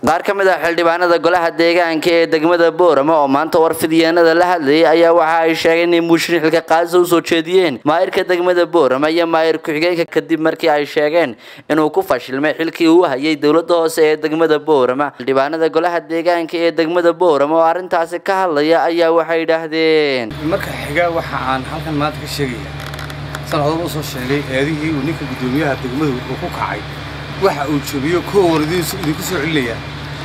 qaar ka mid ah xildhibaanada golaha deegaanka ee degmada boorama oo maanta warfidyeennada la hadlayay ayaa waxa ay sheegeen in muushin xilka qaadisa usoo jeediyeen maayirka degmada boorama iyo maayir ku-xigeenka kadib markii ay sheegeen inuu ku fashilmay xilkii uu hayay dowlada hoose ee degmada boorama xildhibaanada golaha deegaanka ee degmada boorama oo arrintaasi ka hadlaya ayaa waxay yidhaahdeen marka xigaa waxa aan halkan maanta ka sheegaya sanadooda usoo sheegay eedihii uu ninka guddoomiyaha degmadu uu ku kacay waxa uu jebiyo koowan idinku soo celinaya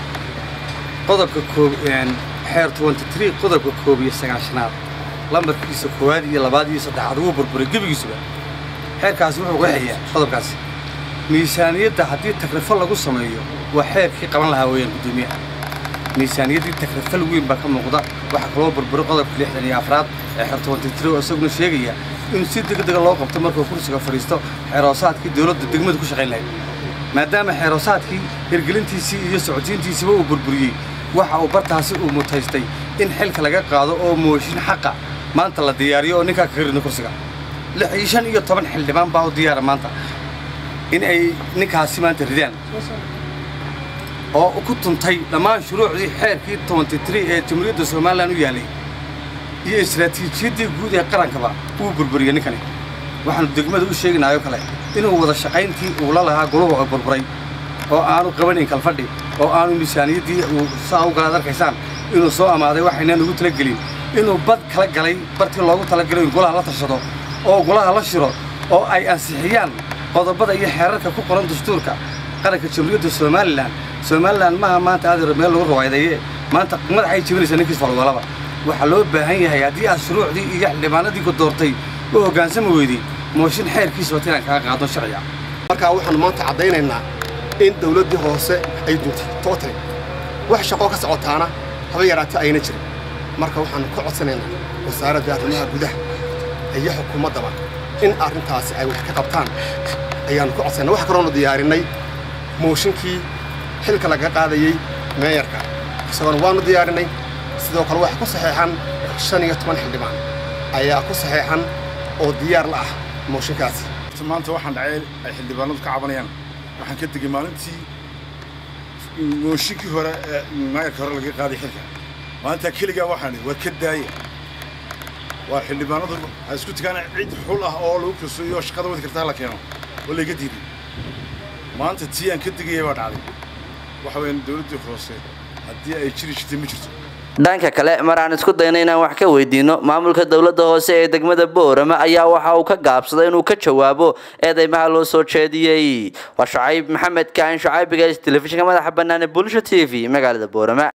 qodobka koob xeer twenty-three qodobka koob iyo sagaashanaad lambarkiisa koowaad iyo labaad iyo saddexaad wuu burburay gebigiisuba xeerkaasi wuxuu qeexayaa qodobkaasi miisaaniyadda haddii takrifal lagu sameeyo waa xeerkii qaban lahaa weeyaan guddoomiyaha miisaaniyaddii takrifal weyn baa ka muuqda waxaa kaloo burburay qodobka lixdan iyo afraad ee xeer twenty-three oo isaguna sheegaya in si degdega loo qabto markuu kursiga fadhiisto xeeroosaadkii dowladda degmadu ku shaqayn lahayd maadaama xeeroosaadkii hirgelintiisii iyo socotiintiisiiba uu burburiyey waxa uu bartaasi uu mutaystay in xilka laga qaado oo mooshin xaqa maanta la diyaariyo oo ninkaa kaga ridno kursiga lix iyo shan iyo toban xildhibaan baa u diyaara maanta in ay ninkaasi maanta ridaan oo ku tuntay dhammaan shuruucdii xeerkii twenty-three ee jamhuuriyadda somalilan u yaalay iyo istaraatiijiyaddii guud ee qarankaba wuu burburiyey ninkani waxaanu degmada u sheeginaayoo kale inuu wada shaqayntii uu la lahaa goluhu oo burburay oo aanu qabanayn kalfadhi oo aanu miisaaniyaddii uu saa u galaad arkaysaan inuu soo amaaday waxaynaan ugu talagelin inuu bad kala galay bartii loogu talagalay in golaha la tashado oo golaha la shiro oo ay ansixiyaan qodobada iyo xeerarka ku qoran dastuurka qaranka jamhuuriyadda somalilan somalilan maaha maanta adeer meel lagu rawaydaye maanta madaxay jebinaysaa ninkiis falwalaba waxaa loo baahan yahay haddii aad shuruucdii iyo xildhibaanadii ku doortay u hoggaansami weydey mooshin xeerkiisa wata inaan kaga qaadno sharciga markaa waxaanu maanta caddaynaynaa in dawladdii hoose ay duntay tootale wax shaqoo ka socotaana haba yaraata ayna jirin marka waxaannu ka codsanaynaa wasaaradda arrimaha gudaha iyo xukuumaddaba in arrintaasi ay wax ka qabtaan ayaannu ka codsanaynaa wax kaloonu diyaarinnay mooshinkii xilka laga qaadayey meeyarka isagoona waannu diyaarinnay sidoo kale waxa ku saxeexan shan iyo toban xildhibaan ayaa ku saxeexan oo diyaar la ah mooshinkaasi maanta waxaan dhacay ay xildhibaanadu ka cabanayaan waxaan ka tegey maalintii mooshinkii hore ee maayarka hore laga qaaday xilka maalintaa keligaa waxaan waa ka daaya waa xildhibaanadu ha isku tagaan cid xul ah oo lagu kalsooyo shaqada wadi kartaa la keeno oo layga diiday maanta tii aan ka degaya baa dhacday waxa weeyaan dawladdii hoose haddii ay jiri jirtay ma jirto dhanka kale mar aan isku dayno inaan wax ka weydiino maamulka dowladda hoose ee degmada boorama ayaa waxa uu ka gaabsaday inuu ka jawaabo eedeymaha loo soo jeediyey waa shacayb maxamed kaan shacaybiga telefishinka madaxa bannaan ee bulsha t v magaalada boorama